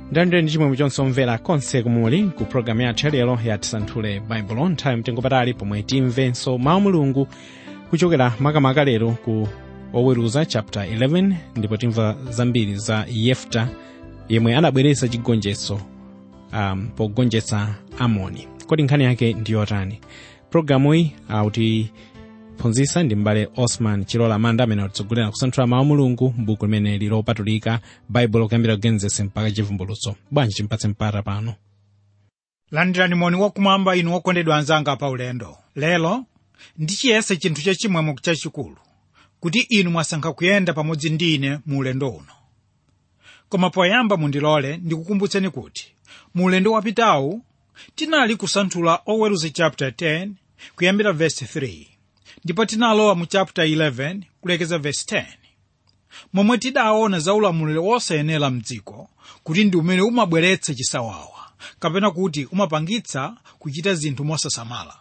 ndandire ndi chimwemwe chonse omvera konse kumuli ku programu yathu yalero ya tisanthule baibulo nthawi mtengo patali pomwe timvenso mawu mulungu kuchokera makamaka lero ku oweruza chapter 11 ndipo timva zambiri za yefta yemwe anabweretsa chigonjetso um, pogonjetsa amoni kodi nkhani yake ndiyotani programuyi akutiphunzitsa ndi mbale osman chilola manda amene atitsogolera kusanthula mawu mulungu m'buku limene lilopatulika baibulo kuyambira kugenesis mpaka chivumbulutso bwanji timpatse mpata pano landirani moni wakumwamba inu okondedwa anzanga pa ulendo lero ndichiyese chinthu chachimwemwe chachikulu kuti inu mwasankha kuyenda pamodzi ndi ine mu ulendo uno koma poyamba mundilole ndikukumbutseni kuti mu ulendo wapitawu tinali kusanthula oweruza chapter 10 kuyambira verse 3 ndipo tinalowa mu chapter 11 kulekeza verse 10 momwe tidaona za ulamuliro wosayenera mdziko kuti ndi umene umabweretsa chisawawa kapena kuti umapangitsa kuchita zinthu mosasamala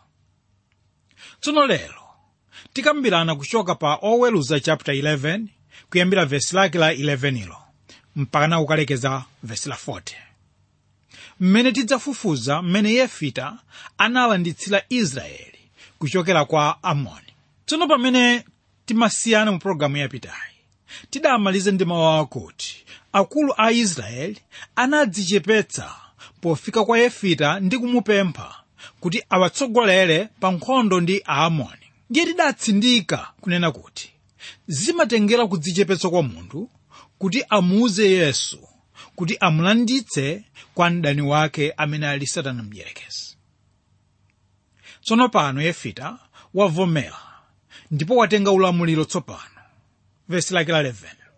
tsono lero tikambirana kuchoka pa oweruza chapter 11 kuyambira vesi lake la 11 ilo mpakana ukalekeza vesi la 40 mmene tidzafufuza mmene yefita analanditsira israeli kuchokera kwa amoni tsono pamene timasiyana mu pologalamu yapitayi tidamaliza ndi mawu akuti akulu a israeli anadzichepetsa pofika kwa yefita ndi kumupempha kuti awatsogolere pa nkhondo ndi aamoni ndiye tidatsindika kunena kuti zimatengera kudzichepetsa kwa munthu kuti amuuze yesu kuti amulanditse kwa mdani wake amene ali satana mdierekezi tsono pano yefita wavomera ndipo watenga ulamuliro tsopano vesi lake la 11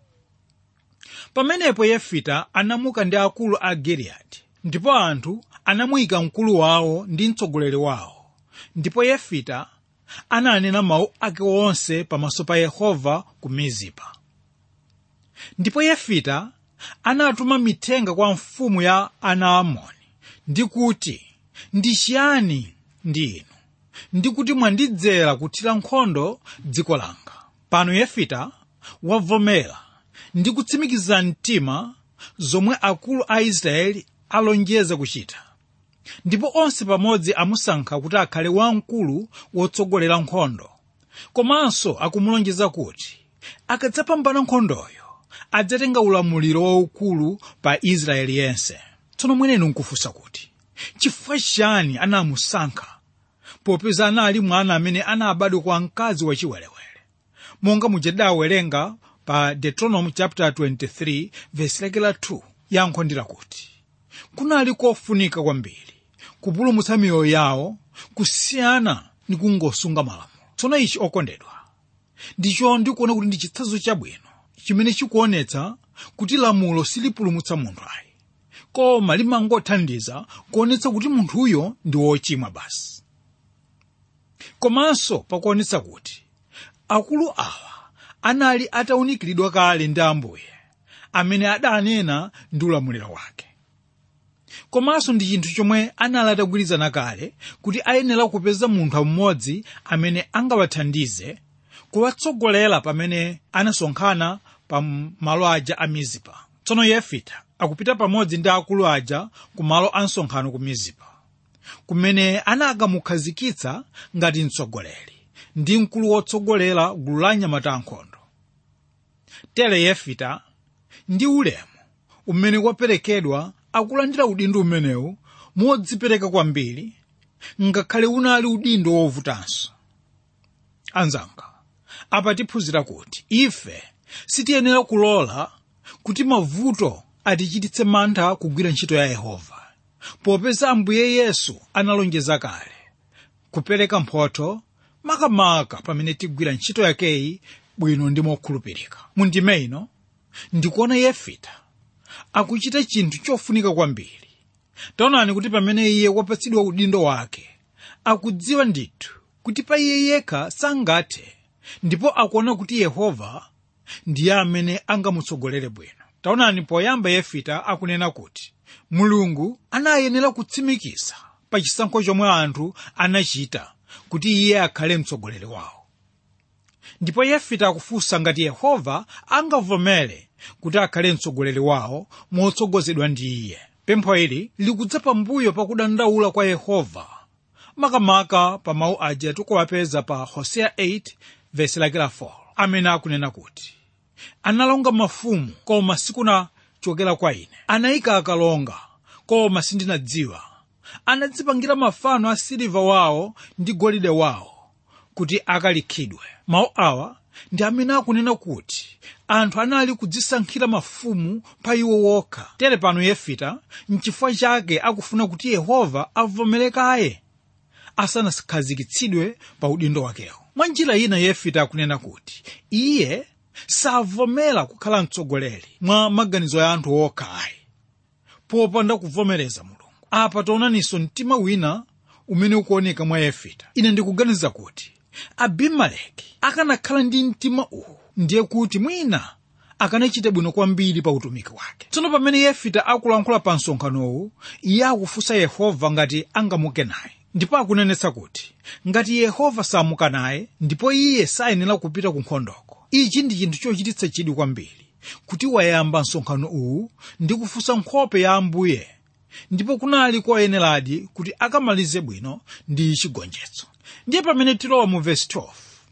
pamenepo yefita anamuka ndi akulu a giliyadi ndipo anthu anamuyika mkulu wawo ndi mtsogoleri wawo ndipo yefita ananena mawu ake onse pamaso pa yehova ku mizipa ndipo yefita anatuma mithenga kwa mfumu ya ana amoni ndi kuti ndi chiyani ndi inu ndi kuti mwandidzera kuthira nkhondo dziko langa pano yefita wavomera ndi kutsimikiza mtima zomwe akulu a israeli alonjeza kuchita ndipo onse pamodzi amusankha kuti akhale wamkulu wotsogolera nkhondo komanso akumulonjeza kuti akadzapambana nkhondoyo adzatenga ulamuliro waukulu pa israeli yense tsono mwenenu nkufunsa kuti chifukwa chani anamusankha popeza anali mwana amene anabadwa kwa mkazi wachiwerewere monga mujadawerenga pa deuteronomy chapter 23 verse lake la 2 yankho ndila kuti kunali kofunika kwambiri kupulumutsa miyoyo yawo kusiyana ndi kungosunga malamulo tsono ichi okondedwa ndicho ndikuona kuti ndi chitsanzo chabwino chimene chikuonetsa kuti lamulo silipulumutsa munthu ayi koma limangothandiza kuonetsa kuti munthuyo ndi wochimwa basi komanso pakuonetsa kuti akulu awa anali atawunikiridwa kale ndi ambuye amene adanena ndi ulamuliro wake komanso ndi chinthu chomwe anali atagwirizana kale kuti ayenera kupeza munthu mmodzi amene angawathandize kuwatsogolera pamene anasonkhana pa malo aja a mizipa tsono yefita akupita pamodzi ndi akulu aja ku malo a msonkhano ku mizipa kumene anakamukhazikitsa ngati mtsogoleri ndi mkulu wotsogolera gulu la anyamata ankhondo tere yefita ndi ulemu umene waperekedwa akulandira udindo umenewu modzipereka kwambiri ngakhale unali udindo wovutanso anzanga apa tiphunzira kuti ife sitiyenera kulola kuti mavuto atichititse mantha kugwira ntchito ya yehova popeza ambuye yesu analonjeza kale kupereka mphotho makamaka pamene tigwira ntchito yakeyi bwino ndi mokhulupirika mundime ino ndikuona yefita akuchita chinthu chofunika kwambiri taonani kuti pamene iye wapatsidwa udindo wake akudziwa ndithu kuti pa iye yekha sangathe ndipo akuona kuti yehova ndiye amene angamutsogolere bwino taonani poyamba yefita akunena kuti mulungu anayenera kutsimikiza pa chisankho chomwe anthu anachita kuti iye akhale mtsogoleri wawo ndipo yefita akufunsa ngati yehova angavomere kuti akhale mtsogoleri wawo motsogozedwa ndi iye pempho ili likudza pambuyo pakudandaula kwa yehova makamaka pa mawu aja tikuwapeza pa hoseya 8 vesi lake la 4 amene akunena kuti analonga mafumu koma sikunachokera kwa ine anayika akalonga koma sindinadziwa anadzipangira mafano a siliva wawo ndi golide wawo kuti akalikhidwe mawu awa ndi amene akunena kuti anthu anali kudzisankhira mafumu pa iwo wokha tere pano yefita mchifukwa chake akufuna kuti yehova avomere kaye asanakhazikitsidwe pa udindo wakewo mwa njira ina yefita akunena kuti iye savomera kukhala mtsogoleri mwa maganizo ya anthu okha ayi popanda kuvomereza mulungu apa taonaninso mtima wina umene ukuoneka mwa yefita ine ndikuganiza kuti abimeleki akanakhala ndi mtima uwu ndiye kuti mwina akanachita bwino kwambiri pa utumiki wake tsono pamene yefita akulankhula pa msonkhanowu iye akufunsa yehova ngati angamuke naye ndipo akunenetsa kuti ngati yehova samuka naye ndipo iye sayenera kupita ku nkhondoko ichi ndi chinthu chochititsa chidwi kwambiri kuti wayamba msonkhano uwu ndi kufunsa nkhope ya ambuye ndipo kunali koyeneradi kuti akamalize bwino ndi chigonjetso ndiye pamene tilowa mu vesi 12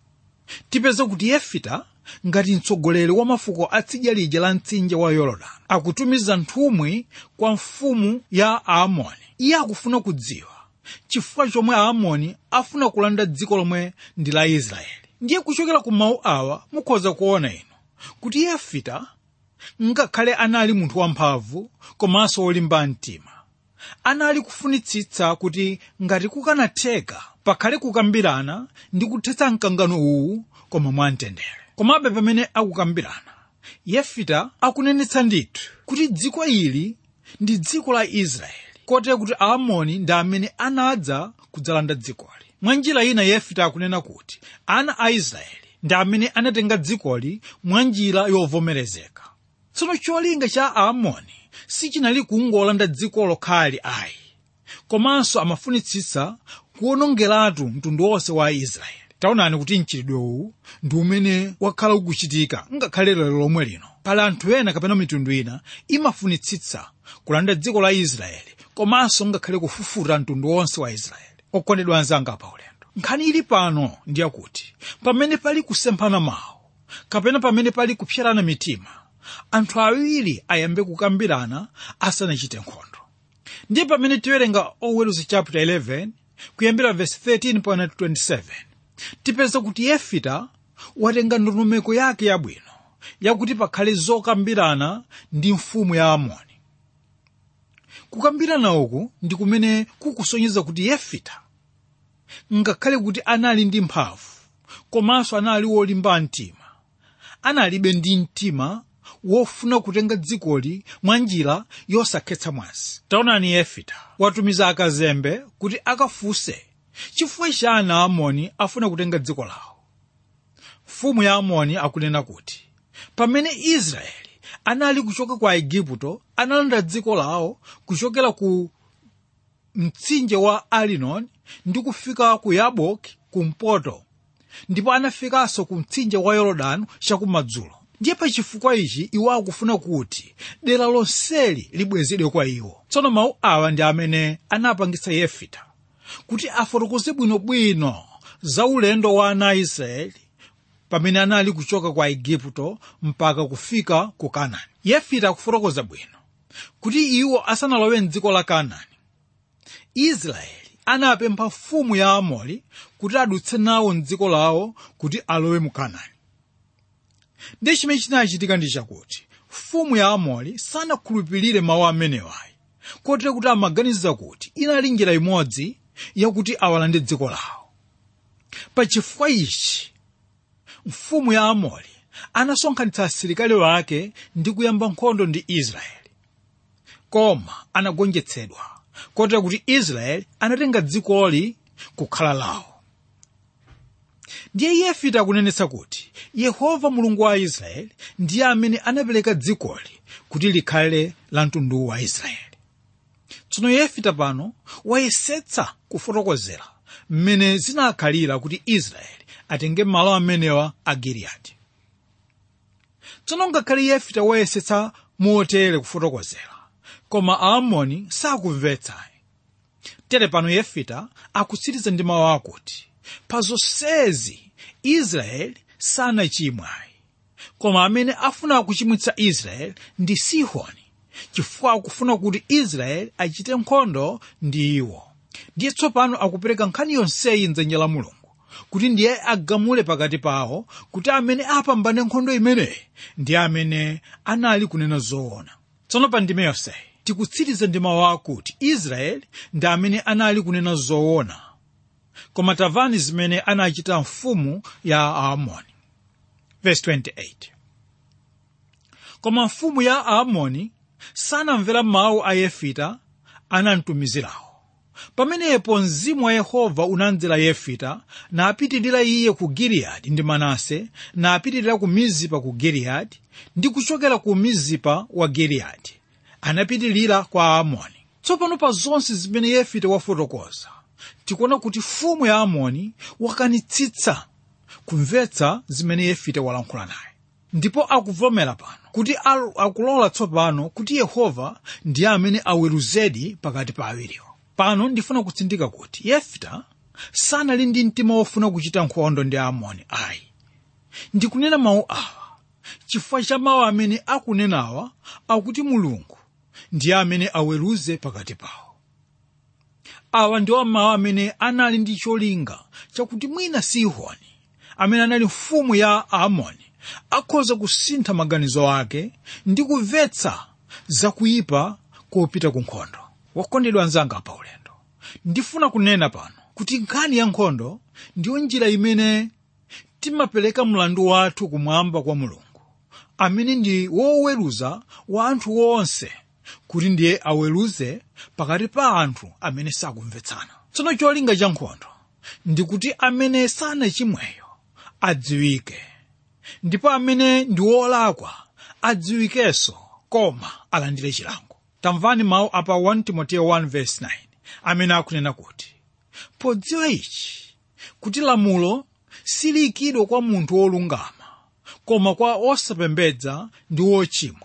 tipeza kuti yefita ngati mtsogoleri wa mafuko a tsidya lija la mtsinje wa yorodani akutumiza nthumwi kwa mfumu ya aamoni iye akufuna kudziwa chifukwa chomwe aamoni afuna kulanda dziko lomwe ndi la israeli ndiye kuchokera ku mawu awa mukhoza kuona inu kuti yefita ngakhale anali munthu wamphamvu komanso wolimba mtima anali kufunitsitsa kuti ngati kukanatheka pakhale kukambirana ndi kuthetsa mkangano uwu koma mwamtendere komabe pamene akukambirana yefita akunenetsa ndithu kuti dziko ili ndi dziko la israeli kotero kuti aamoni ndi amene anadza kudzalanda dzikoli mwa njira ina yefita akunena kuti ana a israeli ndi amene anatenga dzikoli mwa njira yovomerezeka tsono cholinga cha aamoni sichinali kungolanda dziko lokhali ayi komanso amafunitsitsa kuwonongeratu mtundu wonse wa israeli taonani kuti mchitidwe uwu ndi umene wakhala ukuchitika ngakhale lero lomwe lino pali anthu ena kapena mitundu ina imafunitsitsa kulanda dziko la israeli komanso ngakhale kufufuta mtundu wonse wa israeli okondedwa anzanga pa ulendo nkhani ili pano ndi yakuti pamene pali kusemphana mawu kapena pamene pali kupserana mitima anthu awiri ayambe kukambirana asanachite nkhondo ndiye pamene tiwerenga oweruza chapter 11 kuyambira verse 13 pona 27 tipeza kuti yefita watenga ndondomeko yake yabwino yakuti pakhale zokambirana ndi mfumu ya amoni kukambirana uku ndi kumene kukusonyeza kuti yefita ngakhale kuti anali ndi mphamvu komanso anali wolimba mtima analibe ndi mtima wofuna kutenga dzikoli mwa njira yosakhetsa mwazi taonani yefita watumiza akazembe kuti akafunse chifukwa chani aamoni afuna kutenga dziko lawo mfumu ya amoni akunena kuti pamene israeli anali kuchoka kwa igupto analanda dziko lawo kuchokera ku mtsinje wa alinon ndi kufika ku yaboki kumpoto ndipo anafikanso ku mtsinje wa yorodani chakumadzulo ndiye pachifukwa ichi iwo akufuna kuti dera lonseli libwezedwe kwa iwo tsono mawu awa ndi amene anapangitsa yefita kuti afotokoze bwinobwino za ulendo wa ana a israeli pamene anali kuchoka kwa igupto mpaka kufika ku kanaani yefita akufotokoza bwino kuti iwo asanalowe mdziko la kanaani israeli anapempha mfumu ya amori kuti adutse nawo mdziko lawo kuti alowe mu kanaani ndiye chimene chinachitika ndi chakuti mfumu ya amori sanakhulupirire mawu amenewayi kotero kuti amaganiza kuti inali njira imodzi yakuti awalande dziko lawo pachifukwa ichi mfumu ya amori anasonkhanitsa asilikali wake ndi kuyamba nkhondo ndi israeli koma anagonjetsedwa kotero kuti israeli anatenga dzikoli kukhala lawo ndiye yefita akunenetsa kuti yehova mulungu wa israeli ndiye amene anapereka dzikoli kuti likhale la mtundu wa israeli tsono yefita pano wayesetsa kufotokozera mmene zinakhalira kuti israeli atenge malo amenewa a giliyadi tsono ngakhale yefita wayesetsa motere kufotokozera koma aamoni sakumvetsayi tere pano yefita akutsiriza ndi mawu akuti pa zonsezi israeli sanachimwayi koma amene afuna kuchimwitsa israeli ndi sihoni chifukwa akufuna kuti israeli achite nkhondo ndi iwo ndiye tsopano akupereka nkhani yonseyi mdzanja la mulungu kuti ndiye agamule pakati pawo kuti amene apambane nkhondo imeneyi ndi amene anali kunena zoona tsono pa ndime yonseyi tikutsiriza ndi mawu akuti israeli ndi amene anali kunena zoona koma tamvani zimene anachita mfumu ya aamoni verse 28 koma mfumu ya aamoni sanamvera mawu a yefita anamtumizirawo pamenepo mzimu wa yehova unamdzera yefita napitirira iye ku giliyadi ndi manase napitirira ku mizipa ku giliyadi ndi kuchokera ku mizipa wa giliyadi anapitirira kwa aamoni tsopano pa zonse zimene yefita wafotokoza tikuona kuti mfumu ya amoni wakanitsitsa kumvetsa zimene yefita walankhula naye ndipo akuvomera pano kuti akulola tsopano kuti yehova ndiye amene aweruzedi pakati pa awiriwo pano ndifuna kutsindika kuti yefita sanali ndi mtima wofuna kuchita nkhondo ndi aamoni ayi ndikunena mawu awa chifukwa cha mawu amene akunenawa akuti mulungu ndiye amene aweruze pakati pawo awa ndiwo mawu amene anali ndi cholinga chakuti mwina sihoni amene anali mfumu ya aamoni akhoza kusintha maganizo ake ndi kumvetsa zakuyipa kopita ku nkhondo wakondedwa anzanga pa ulendo ndifuna kunena pano kuti nkhani ya nkhondo ndiyo njira imene timapereka mlandu wathu kumwamba kwa mulungu amene ndi woweruza wa anthu onse kuti ndiye aweruze pakati pa anthu amene sakumvetsana tsono cholinga cha nkhondo ndi kuti amene sanachimweyo adziwike ndipo amene ndi wolakwa adziwikenso koma alandire chilango tamvani mawu apa 1 timoteyo 1:9 amene akunena kuti podziwa ichi kuti lamulo siliyikidwa kwa munthu wolungama koma kwa osapembedza ndi wochimwa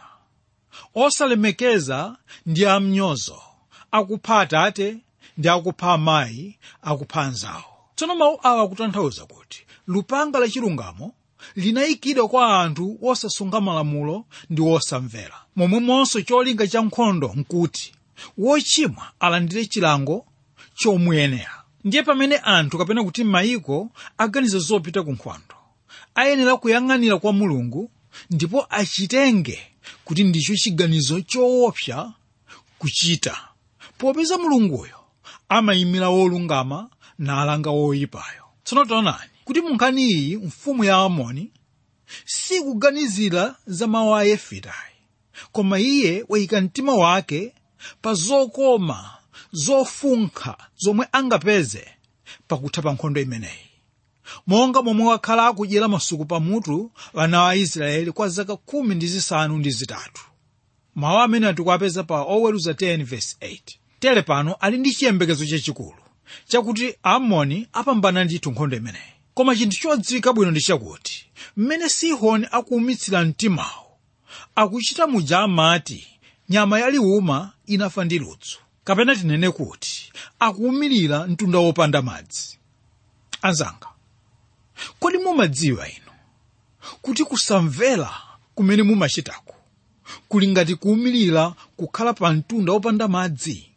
osalemekeza ndi amnyozo akupha atate ndi akupha amayi akupha anzawo tsono mawu awa akutanthauza kuti lupanga la chilungamo linayikidwa kwa anthu osasunga malamulo ndi osamvera momwemonso cholinga cha nkhondo nkuti wochimwa alandire chilango chomuyenera ndiye pamene anthu kapena kuti mayiko aganiza zopita ku nkhondo ayenera kuyang'anira kwa mulungu ndipo achitenge kuti ndicho chiganizo choopsa kuchita popeza mulunguyo amayimira wolungama nalanga woyipayo tsono taonani kuti mu nkhani iyi mfumu ya amoni sikuganizira za mawu a yefitayi koma iye wayika mtima wake pa zokoma zofunkha zomwe angapeze pakutha pa nkhondo imeneyi monga momwe wakhala akudyera masuku pamutu ana wa israeli kwa zaka khumi ndi zisanu ndi zitatu mawu amene tikuwapeza pa oweruza 10:8 tere pano ali ndi chiyembekezo chachikulu chakuti amoni apambana ndithu nkhondo imeneyi koma chinthu chodziwika bwino ndi chakuti mmene sihoni akuwumitsira mtimawo akuchita muja amati nyama yaliwuma inafa ndi ludzu kapena tinene kuti akuwumirira mtunda wopanda madzi anzanga kodi mumadziwa inu kuti kusamvera kumene mumachitako kuli ngati kuwumirira kukhala pa mtunda wopanda madzi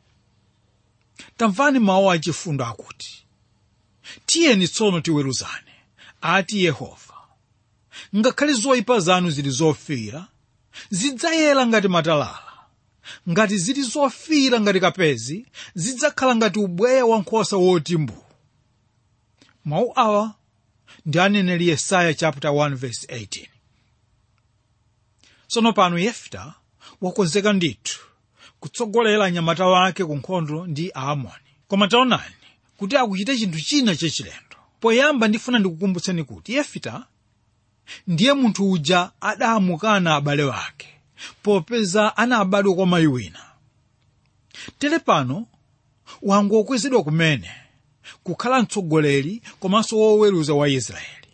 tamvani mawu achifundo akuti tiyeni tsono tiweruzane ati yehova ngakhale zoyipa zanu zili zofiira zidzayera ngati matalala ngati zili zofiira ngati kapezi zidzakhala ngati ubweya wankhosa woti mbu mawu awa ndi aneneri yesaya chapter 1 verse 18 tsono pano yefta wakonzeka ndithu kutsogolera anyamata wake ku nkhondo ndi aamoni koma taonani kuti akuchita chinthu china chachilendo poyamba ndifuna ndikukumbutseni kuti yefita ndiye munthu uja adamukana abale wake popeza anabadwa kwa mayi wina tere pano wangokwezedwa kumene kukhala mtsogoleri komanso woweruza wa israeli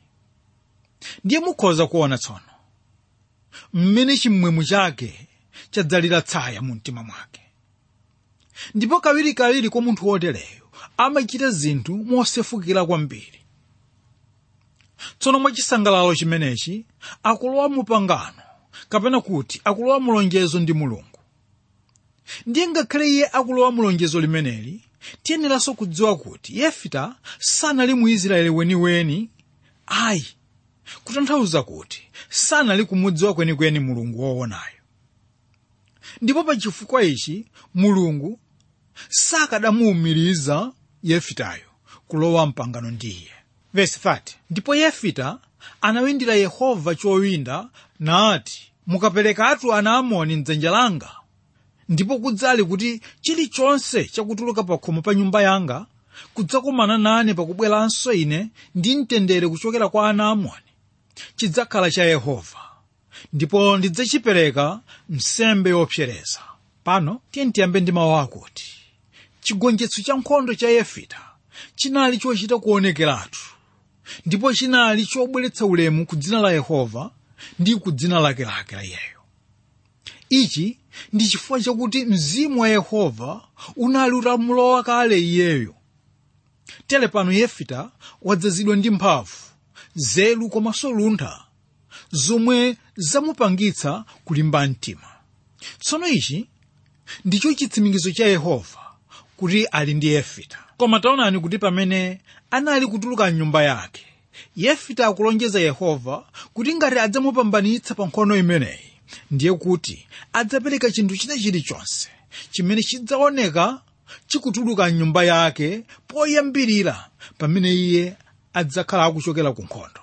ndiye mukhoza kuona tsono mmene chimwemwe chake chadzalira tsaya mu mtima mwake ndipo kawirikawiri kwa munthu wotereyo amachita zinthu mosefukira kwambiri tsono mwa chisangalalo chimenechi akulowa mu pangano kapena kuti akulowa mu lonjezo ndi mulungu ndiye ngakhale iye akulowa mu lonjezo limeneli tiyeneranso kudziwa kuti yefita sanali muisraeli weniweni ayi kutanthauza kuti sanali kumudziwa kwenikweni mulungu woonayo ndipo pa chifukwa ichi mulungu sakadamuwumiriza yefitayo kulowa mpangano ndi iye verse 30 ndipo yefita anawindira yehova chowinda nati mukaperekatu ana amoni mdzanja langa ndipo kudzali kuti chilichonse chakutuluka pa khomo pa nyumba yanga kudzakumana nane pakubweranso ine ndi mtendere kuchokera kwa ana amoni chidzakhala cha yehova ndipo ndidzachipereka nsembe yopsereza pano tiye tiyambe ndi mawu akuti chigonjetso cha nkhondo cha yefita chinali chochita kuonekeratu ndipo chinali chobweretsa ulemu ku dzina la yehova ndi ku dzina lakelake la iyeyo ichi ndi chifukwa chakuti mzimu wa yehova unali utamulowa kale iyeyo tere pano yefita wadzazidwa ndi mphamvu nzeru komanso luntha zomwe zamupangitsa kulimba mtima tsono ichi ndicho chitsimikizo cha yehova kuti ali ndi yefita koma taonani kuti pamene anali kutuluka mnyumba yake yefita akulonjeza yehova kuti ngati adzamupambanitsa pa nkhondo imeneyi ndiye kuti adzapereka chinthu china chilichonse chimene chidzaoneka chikutuluka mnyumba yake poyambirira pamene iye adzakhala akuchokera ku nkhondo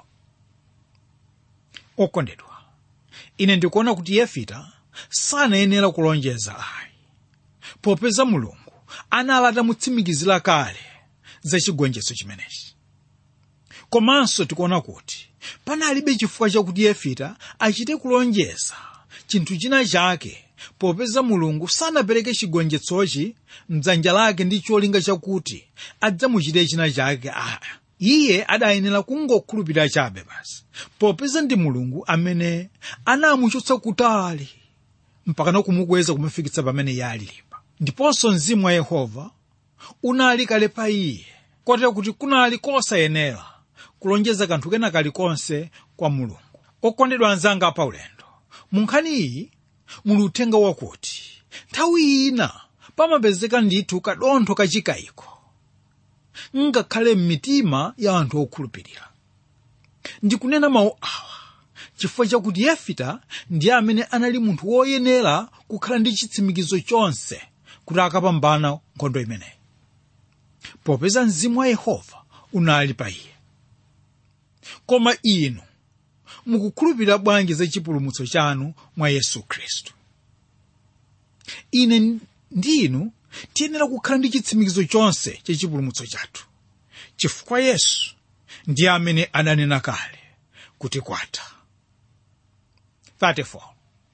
okondedwa ine ndikuona kuti yefita sanayenera kulonjeza ayi popeza mulungu anali atamutsimikizira kale za chigonjetso chimenechi komanso tikuona kuti panalibe chifukwa chakuti yefita achite kulonjeza chinthu china chake popeza mulungu sanapereke chigonjetsochi mdzanja lake ndi cholinga chakuti adzamuchite china chake aya iye adayenera kungokhulupirira chabe basi popeza ndi mulungu amene anamuchotsa kutali mpakana kumukweza kumufikitsa pamene iye alilipa ndiponso mzimu wa yehova unali kale pa iye kotero kuti kunali kosayenera kulonjeza kanthu kena kalikonse kwa mulungu okondedwa anzanga pa ulendo mu nkhani iyi muli uthenga wakuti nthawi ina pamapezeka ndithu kadontho kachikayiko ngakhale m'mitima ya anthu okhulupirira ndikunena mawu awa chifukwa chakuti yefita ndiye amene anali munthu woyenera kukhala ndi chitsimikizo chonse kuti akapambana nkhondo imeneyi popeza mzimu wa yehova unali pa iye koma inu mukukhulupirira bwanji za chipulumutso chanu mwa yesu khristu ine ndi inu tiyenera kukhala ndi chitsimikizo chonse cha chipulumutso chathu chifukwa yesu ndiye amene adanena kale kuti kwatha 34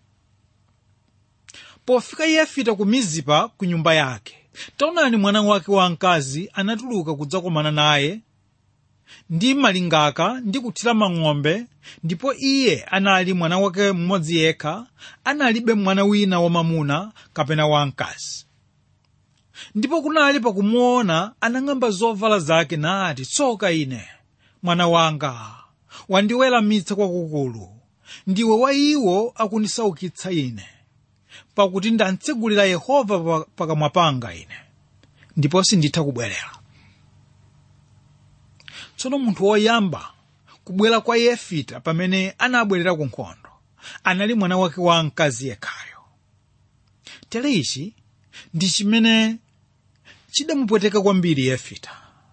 pofika yefita ku mizipa ku nyumba yake taonani mwana wake wamkazi anatuluka kudzakomana naye ndi malingaka ndi kuthira mang'ombe ndipo iye anali mwana wake mmodzi yekha analibe mwana wina wamamuna kapena wamkazi ndipo kunali pakumuona anang'amba zovala zake nati tsoka ine mwana wanga wandiweramitsa kwakukulu ndiwe wa iwo akundisaukitsa ine pakuti ndantsegulira yehova pakamwa panga ine ndipo sinditha kubwerera tsono munthu woyamba kubwera kwa yefita pamene anabwerera ku nkhondo anali mwana wake wamkazi yekhayo tere ichi ndi chimene chidamupweteka kwambiri yefita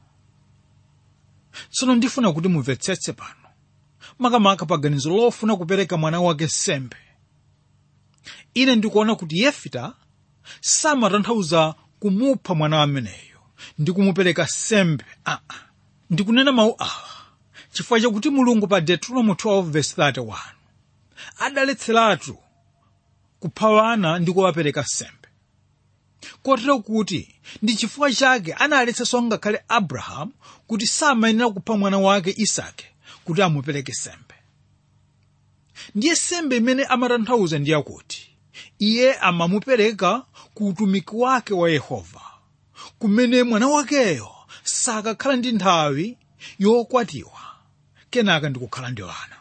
tsono ndifuna kuti mumvetsetse pano makamaka pa ganizo lofuna kupereka mwana wake sembe ine ndikuona kuti yefita samatanthauza kumupha mwana ameneyo ndi kumupereka sembe aa ndikunena mawu awa chifukwa chakuti mulungu pa deuteronomy 12:31 adaletseratu kupha wana ndi kuwapereka sembe kotero kuti ndi chifukwa chake analetsanso ngakhale abrahamu kuti samayenera kupha mwana wake isake kuti amupereke sembe ndiye sembe imene amatanthauza ndi yakuti iye amamupereka ku utumiki wake wa yehova kumene mwana wakeyo sakakhala ndi nthawi yokwatiwa kenaka ndikukhala ndi ana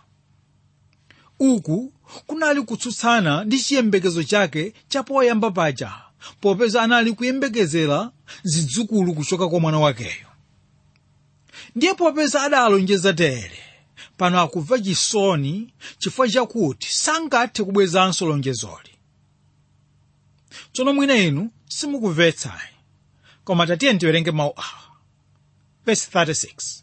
uku kunali kutsutsana ndi chiyembekezo chake chapoyamba paja popeza anali kuyembekezera zidzukulu kuchoka kwa mwana wakeyo ndiye popeza adalonjeza tere pano akumva chisoni chifukwa chakuti sangathe kubwezanso lonjezoli tsono mwina inu simukumvetsayi koma tatiye tiwerenge mawu awa verse 36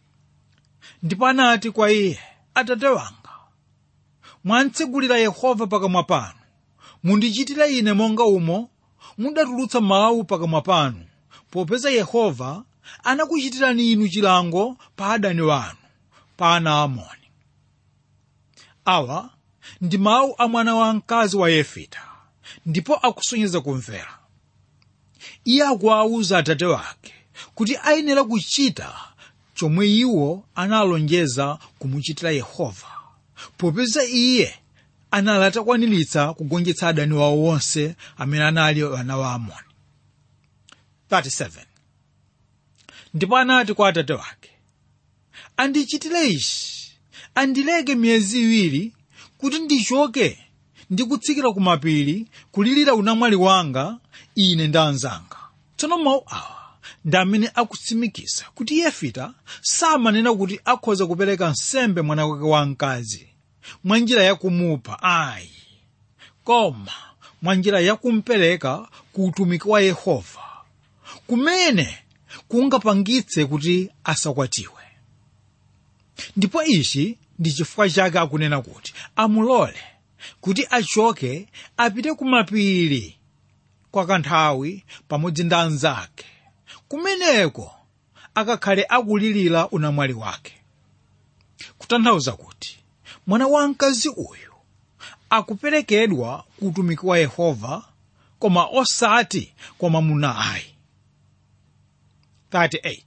ndipo anati kwa iye atate wanga mwantsegulira yehova pakamwa panu mundichitire ine monga umo mudatulutsa mawu pakamwa panu popeza yehova anakuchitirani inu chilango pa adani wanu pa ana amoni awa ndi mawu a mwana wamkazi wa yefita ndipo akusonyeza kumvera iye akuwawuza atate wake kuti ayenera kuchita chomwe iwo analonjeza kumuchitira yehova popeza iye anali atakwaniritsa kugonjetsa adani wawo wonse amene anali ana wa amoni 37 ndipo anati kwa atate wake andichitire ichi andileke miyezi iwiri kuti ndichoke ndi kutsikira ku mapiri kulirira unamwali wanga ine ndi anzanga tsono mawu awa ndi amene akutsimikiza kuti yefita samanena kuti akhoza kupereka nsembe mwana wake wamkazi mwa njira yakumupha ayi koma mwa njira yakumpereka ku utumiki wa yehova kumene kungapangitse kuti asakwatiwe ndipo ichi ndi chifukwa chake akunena kuti amulole kuti achoke apite ku mapiri kwa kanthawi pamodzi ndi anzake kumeneko akakhale akulirira unamwali wake kutanthauza kuti mwana wamkazi uyu akuperekedwa ku utumiki wa yehova koma osati kwa mwamuna ayi 38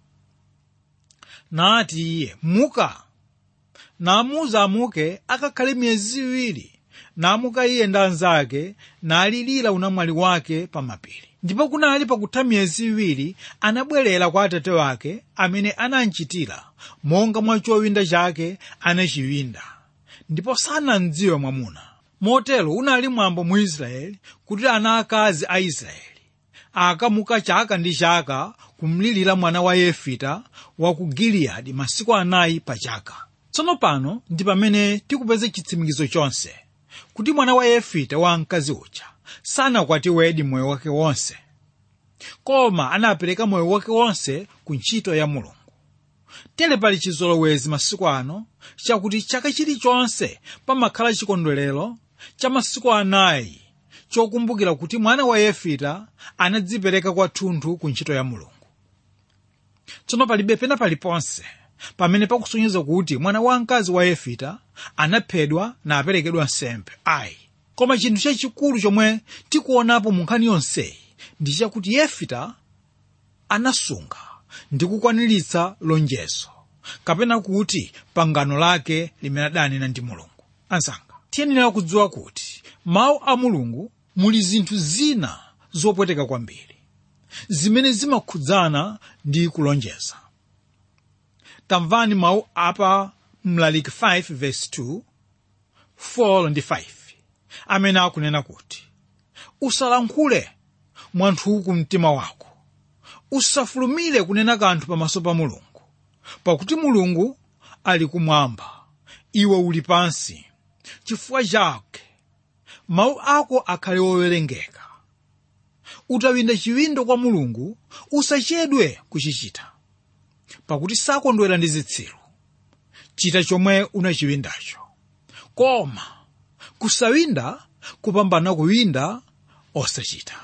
nati iye muka namuza amuke akakhale miyezi iwiri namuka iye ndi anzake nalirira unamwali wake pa mapiri ndipo kunali pakutha miyezi iwiri anabwerera kwa atate wake amene anamchitira monga mwa chowinda chake anachiwinda ndipo sanamdziwe mwamuna motero unali mwambo mu israeli kuti ana akazi a israeli akamuka chaka ndi chaka kumlirira mwana wa yefita wa ku giliyadi masiku anayi pa chaka tsono pano ndi pamene tikupeza chitsimikizo chonse kuti mwana wa yefita wa mkazi uja sanakwatiwedi moyo wake wonse koma anapereka moyo wake wonse ku ntchito ya mulungu tere pali chizolowezi masiku ano chakuti chaka chilichonse pamakhala chikondwerero cha masiku anayi chokumbukira kuti mwana wa yefita anadzipereka kwathunthu ku ntchito ya mulungu tsono palibe pena paliponse pamene pakusonyeza kuti mwana wamkazi wa yefita anaphedwa naperekedwa nsembe ayi koma chinthu chachikulu chomwe tikuonapo mu nkhani yonseyi ndi chakuti yefita anasunga ndi kukwaniritsa lonjezo kapena kuti pangano lake limene adanena ndi mulungu anzanga tiyenera kudziwa kuti mawu a mulungu muli zinthu zina zopweteka kwambiri zimene zimakhudzana ndi kulonjeza tamvani mawu apa mlaliki 5 verse 2 4 ndi 5 amene akunena kuti usalankhule mwanthuku mtima wako usafulumire kunena kanthu pamaso pa mulungu pakuti mulungu ali kumwamba iwe uli pansi chifukwa chake mawu ako akhale owerengeka utawinda chiwindo kwa mulungu usachedwe kuchichita pakuti sakondwera ndi zitsiru chita chomwe unachiwindacho koma kusawinda kupambana kuwinda osachita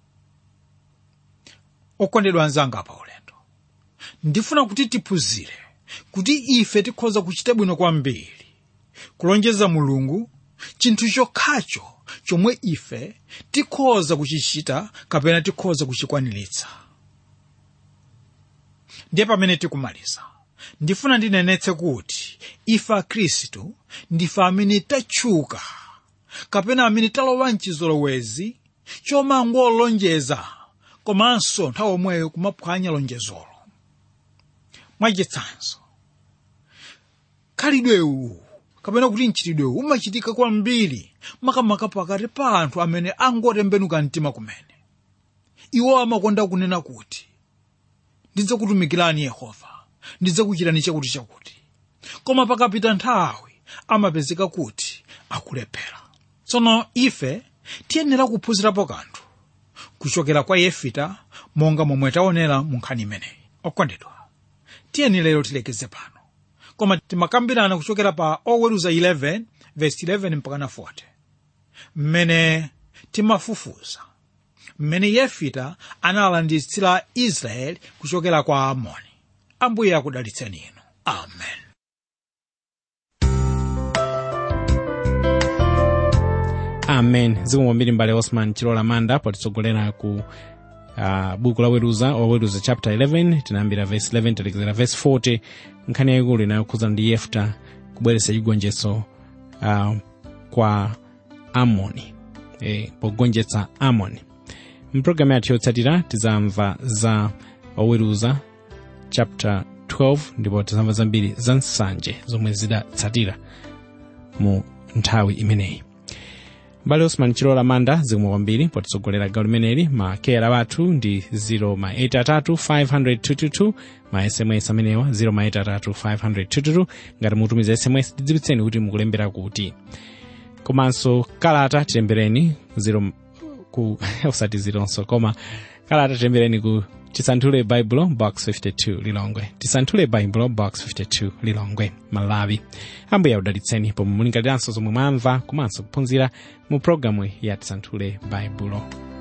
okondedwa anzanga pa ulendo ndifuna kuti tiphunzire kuti ife tikhoza kuchita bwino kwambiri kulonjeza mulungu chinthu chokhacho chomwe ife tikhoza kuchichita kapena tikhoza kuchikwaniritsa ndiye pamene tikumaliza ndifuna ndinenetse kuti ife akhristu ndife amene tatchuka kapena amene talowa mchizolowezi chomangolonjeza komanso nthawi omweyo kumaphwanya lonjezolo mwachitsanzo khalidwewu kapena kuti mchitidwewu umachitika kwambiri makamaka pakati pa anthu amene angotembenuka mtima kumene iwo amakonda kunena kuti ndidzakutumikirani yehova ndidzakuchitani chakuti chakuti koma pakapita nthawi amapezeka kuti akulephera tsono ife tiyenera kuphunzirapo kanthu kuchokera kwa yefita monga momwe taonera mu nkhani imeneyi okondedwa tiyeni lero tilekeze pano koma timakambirana kuchokera pa oweruza 11 verse 11 mpaka na 40 mmene timafufuza mmene yefita analanditsira israeli kuchokera kwa amoni ambuye akudalitseni inu amen amen zikomo kwambiri mbale osman chilola manda potitsogolera ku uh, buku la weruza oweruza chapter 11 tinayambira verse 11 talekezera verse 40 nkhani yayikulu inayokhudzana ndi yefta kubweretsa chigonjetso uh, kwa amoni e, pogonjetsa amoni mpulogalamu yathu yotsatira tizamva za oweruza chapter 12 ndipo tizamva zambiri za nsanje zomwe zidatsatira mu nthawi imeneyi mbale osman chilola manda zikomo kwambiri potitsogolera gawo limeneli makeyala wathu ndi 0 ma 83 500 ma sms amenewa 0 ma 83 500 ngati mutumiza sms tidziwitseni kuti mukulembera kuti komanso kalata tilembereni 0 ku usati zironso koma kalata tilembereni ku tisanthule baibulo box 52 lilongwe tisanthule baibulo box 52 lilongwe malawi ambuye akudalitseni pomwe mulingaliranso zomwe mwamva komanso kuphunzira mu programu ya tisanthule baibulo